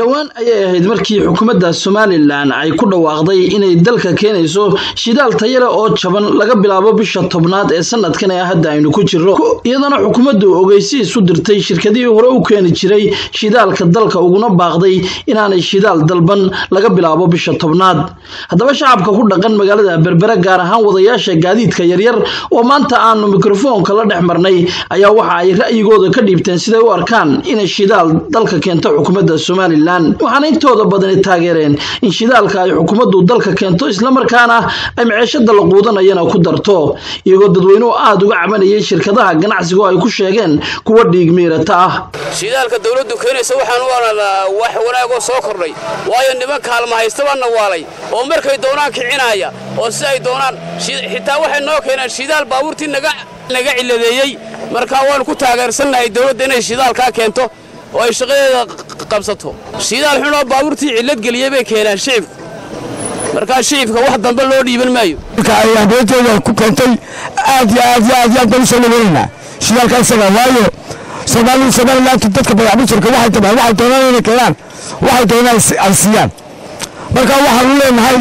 dhowaan ayay ahayd markii xukuumadda somalilan ay ku dhawaaqday inay dalka keenayso shidaal tayale oo jaban laga bilaabo bisha tobnaad ee sanadkan ee hadda aynu ku jirro iyadana xukuumaddu ogeysiis u dirtay shirkadihii hore u keeni jiray shidaalka dalka uguna baaqday inaanay shidaal dalban laga bilaabo bisha tobnaad haddaba shacabka ku dhaqan magaalada berbere gaar ahaan wadayaasha gaadiidka yaryar oo maanta aanu mikrofoonka la dhex marnay ayaa waxa ay ra'yigooda ka dhiibteen siday u arkaan inay shidaal dalka keento xukuumadda somalilan waxaana intooda badani taageereen in shidaalka ay xukuumaddu dalka keento islamarkaana ay maceeshada la quudanayana ku darto iyagoo dadweynuhu aada uga cabanayay shirkadaha ganacsigu ay ku sheegeen kuwa dhiig miirata ah shidaalka dawladdu keenaysa waxaan u aragnaa wax wanaagoo soo kordhay waayo niman kaalma haystabaa nawaalay oo markay doonaan kicinaya oo si ay doonaan xitaa waxay noo keeneen shidaal baabuurtii naga ciladeeyey markaa waanu ku taageersannahay dawladda inay shidaalkaa keento oo ay shaqadeeda qabsato shidaal xunoo baabuurtii cillad geliyey bay keenaan shicibku markaa shicibka wax dambe loo dhiiban maayo abeeteeda ku keentay aad iyo aad iyo aad iyo aad baan u soo dhaweynaynaa shidaalka isaga waayo soomaali somalilaanta dadka badaxbujirka waxay tabaan waxay doonaan inay keenaan waxay doonaan ay siiyaan marka waxaanu leenahay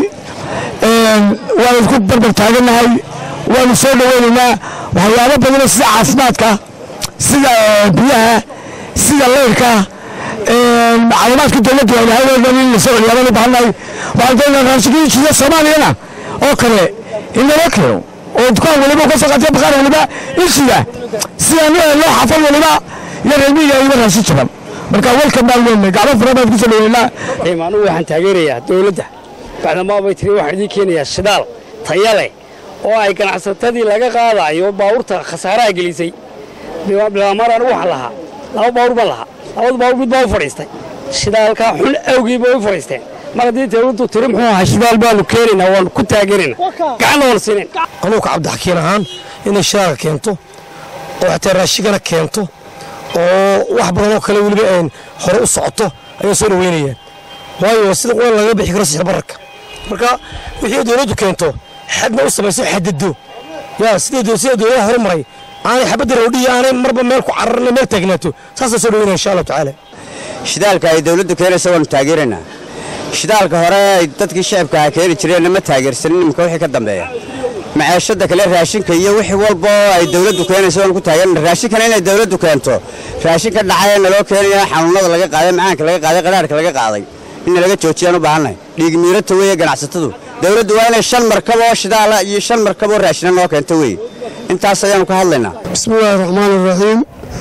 waanu isku barbar taagannahay waanu soo dhaweynaynaa waxyaabo badanoo sida caafimaadka sida biyaha sida leyrka macluumaadka dowladda waa lahay dhan in la soo celiyaa baan u baahannahay waxaan doonaa raashikiishiya soomaaliyana oo kale in lala keeno oo dukaan waliba ka soo qaatay baqaar waliba ishiga sidaan loo xafal waliba iyo reermiga iba raashin jaban marka welkan baan leenahay gacmo fara baan ku soo dhaweynaa anugu waxaan taageerayaa dowladda bacdamaa bay tiri waxaan idiin keenayaa shidaal taya leh oo ay ganacsatadii laga qaadayo baabuurta khasaaraha gelisay bilaamar anigu waxaan lahaa laba baabuur baan lahaa labada baabuur mid baa u fadhiistay shidaalkaa xun awgii bay u fadhiisteen mar haddii dawladdu tiri muxuu ahaa shidaal baanu keenaynaa waanu ku taageeraynaa gacanna waanu siinayn anugu cabdixakiin ahaan inay shidaalka keento oo xataa raashigana keento oo wax badan oo kale weliba aan hore u socoto ayay soo dhaweynayaan waayo sida qura laga bixi karo sixir bararka marka wixii dawladdu keento xadna u samayso xadado yaa sida sida dawladaha hore maray aanay xabadda roodhiya aanay marba meel ku cararna meel taagnaato saasaan soo dhaweynaya insha allahu tacaala shidaalka ay dawladdu keenaysa waanu taageeraynaa shidaalka hore ay dadkii shacabka aha keeni jireenna ma taageersanin iminka wixii ka dambeeya maceeshada kale raashinka iyo wixii walba oo ay dawladdu keenaysa waanu ku taageerana raashinkana inay dawladdu keento raashinka dhacay naloo keenaya xanuunada laga qaaday macaanka laga qaaday qadhaarhka laga qaaday in laga joojiyaan u baahannahay dhiig miirata weeye ganacsatadu dawladdu waa inay shan markab oo shidaala iyo shan markab oo raashina noo keento weeye intaas ayaanu ka hadlaynaa bismillahi raxmaani raxiim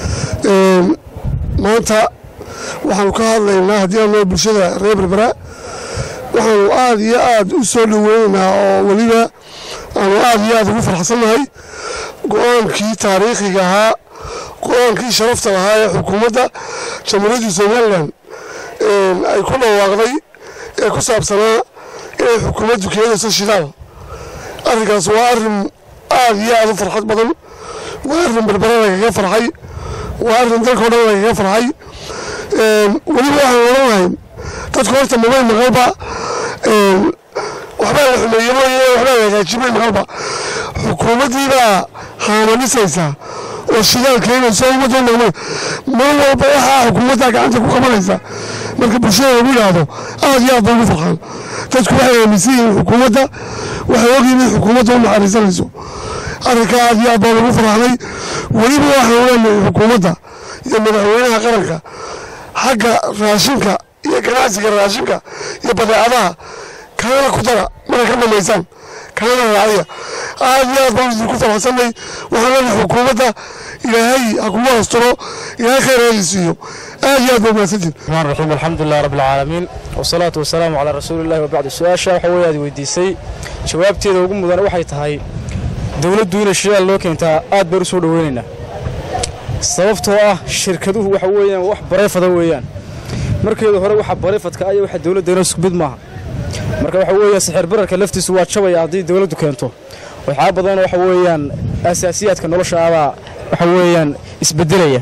maanta waxaanu ka hadlaynaa haddii aanoo bulshada reer berbera waxaanu aad iyo aad u soo dhaweynaynaa oo weliba aanu aad iyo aad ugu farxsannahay go-aankii taariikhiga ahaa go-aankii sharafta lahaa ee xukuumadda jamhuuriyadda somalilan ay ku dhawaaqday ee ku saabsanaa inay xukuumaddu keenayso shidaal arrinkaas waa arrin aad iyo aad u farxad badan waa arrin berbera lagaga farxay waa arrin dalkao dhan lagaga farxay weliba waxaan odhan lahayn dadku horta mabay maqalba waxbaa la xumeeye mooye waxbaa la hagaajimay maqalba xukuumaddiibaa haamanisaysa oo shidaal keenaysa ummadda maqma mar walba waxaa xukuumaddaa gacanta ku qabanaysa marka bulshada lagu yidhaahdo aad iyo aad bay ugu farxaan dadku waxay aaminsan yihiin xukuumadda waxay ogyihin in xukuumadda u naxariisanayso arrinka aad iyo aad baa lagu farxnay weliba waxaan leenahay xukuumadda iyo madaxweynaha qaranka xagga raashinka iyo ganacsiga raashinka iyo badeecadaha kalena ku dara markay ka dhamaysaan kalena raaciya aad iyo aad baan idinku farxsanay waxaan leenahay xukuumadda ilaahay ha kugu asturo ilaahay khayr hadi siiyo aad iyo aad baa mahadsantiin الرحمن الرحيم الحمد لله رب العالمين والصلاة والسلام على رسول الله وبعد سؤاشا waxa way aad weydiisay jawaabteeda ugu mudan waxay tahay dawladdu inay shidaal loo keentaa aad baan u soo dhaweynaynaa sababtoo ah shirkaduhu waxa weeyaan wax bareefada weeyaan markeedu hore waxa bareefadka ayaa waxa dawladda inoo isku mid maaha marka waxa weeye sixir bararka laftiisu waa jabaya haddii dawladdu keento waxyaaba badan waxa weeyaan asaasiyaadka nolosha abaa waxa weeyaan isbedelaya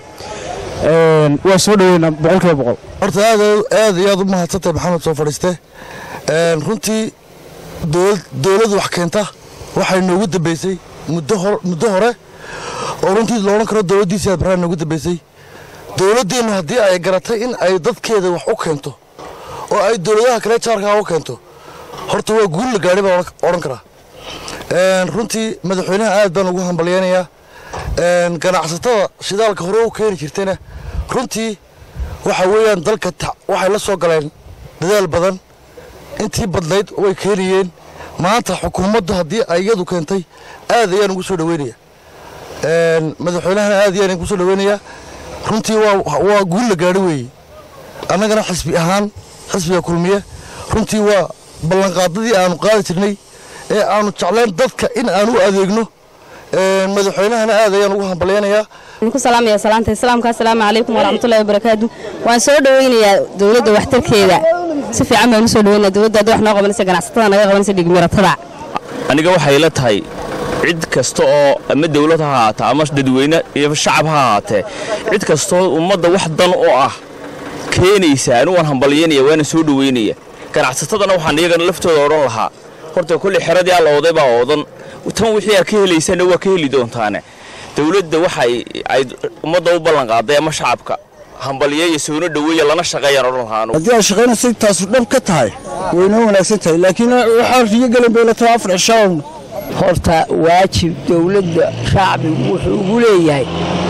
waa soo dhaweynaa boqolkiiba boqol horta aad aad iyo aad u mahadsantahay maxamed soo fadhiiste runtii dowlad wax keenta waxay noogu dambeysay muddo hore oo runtii loodhan karo dowladdiisii aad baraan noogu dambeysay dowladdeennu haddii ay garatay in ay dadkeeda wax u keento oo ay dowladaha kale jaarkaa u keento horta waa guul la gaadhay baan odhan karaa runtii madaxweynaha aad baan ugu hambalyeynayaa ganacsatada shidaalka hore u keeni jirtayna runtii waxa weeyaan dalka waxay la soo galeen dadaal badan intii badnayd way keenayeen maanta xukuumaddu haddii ay iyadu keentay aad ayaan ugu soo dhaweynayaa madaxweynahana aad ayaan ugu soo dhaweynayaa runtii waa guul la gaadho weeye annagana xisbi ahaan xisbiga kulmiye runtii waa ballanqaadadii aanu qaadi jirnay ee aanu jeclayn dadka in aan u adeegno madaxweynahana aad ayaan ugu hambalyeynayaa ku salaamaya salaanta islaamka assalaamu calaykum waraxmatullahi wabarakaatu waan soo dhaweynayaa dowladda waxtarkeeda si fiican baan u soo dhaweynaya dowladda hadda wax noo qabanaysa ganacsatada naga qabanaysa dhigmiratada aniga waxay la tahay cid kasta oo ama dawlad ha ahaata ama dadweyne iyo shacab ha ahaatee cid kastoo ummadda wax dan oo ah keenaysa anigu waan hambalyeynaya waana soo dhaweynaya ganacsatadana waxaan iyagana laftooda odhan lahaa horta kolley xeradii alla oday baa oodan tan wixii aa ka helaysana waa ka heli doontaane dawladda waxay ay ummadda u ballanqaaday ama shacabka hambalyeeya soona dhaweeya lana shaqeeyaan odhan lahaa anugu haddii aad shaqaynaysa taasu dhab ka tahay waynoo wanaagsan tahay laakiin waxaa riyo gelin bay la tahay afar cishaawna horta waajib dawladda shacbigu wuxuu ugu leeyahay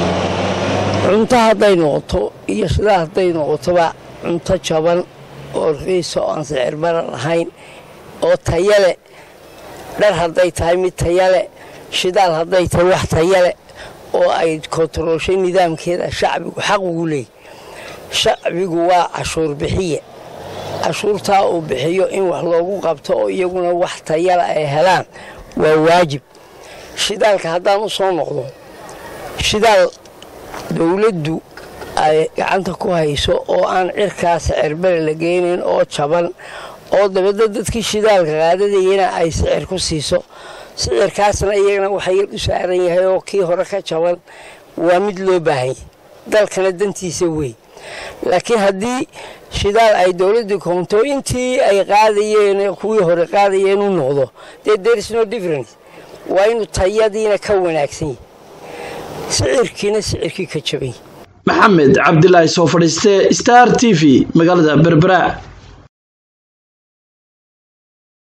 cunto hadday noqoto iyo shidaa hadday noqotoba cunto jaban oo riisa oo aan sicirmara lahayn oo tayale dhar hadday tahay mid tayale shidaal hadday tahay wax tayale oo ay kontarooshay nidaamkeeda shacbigu xaq ugu leeyahy shacbigu waa cashuur bixiye cashuurtaa uu bixiyo in wax loogu qabto oo iyaguna wax tayala ay helaan waa waajib shidaalka haddaan u soo noqdo shidaal dawladdu ay gacanta ku hayso oo aan cirkaas cirbere la geynayn oo jaban oo dabadna dadkii shidaalka qaadadayana ay sicir ku siiso sicirkaasna iyagana waxa yar u saaran yahay oo kii hore ka jaban waa mid loo baahanyay dalkana dantiisa wey laakiin haddii shidaal ay dowladdu koonto intii ay qaadayeen kuwii hore qaadayeen u noqdo dee thereis no difference waa inuu tayadiina ka wanaagsan yahy sicirkiina sicirkii ka jabany maxamed cabdilaahi soo fadhiiste star t v magaalada berbera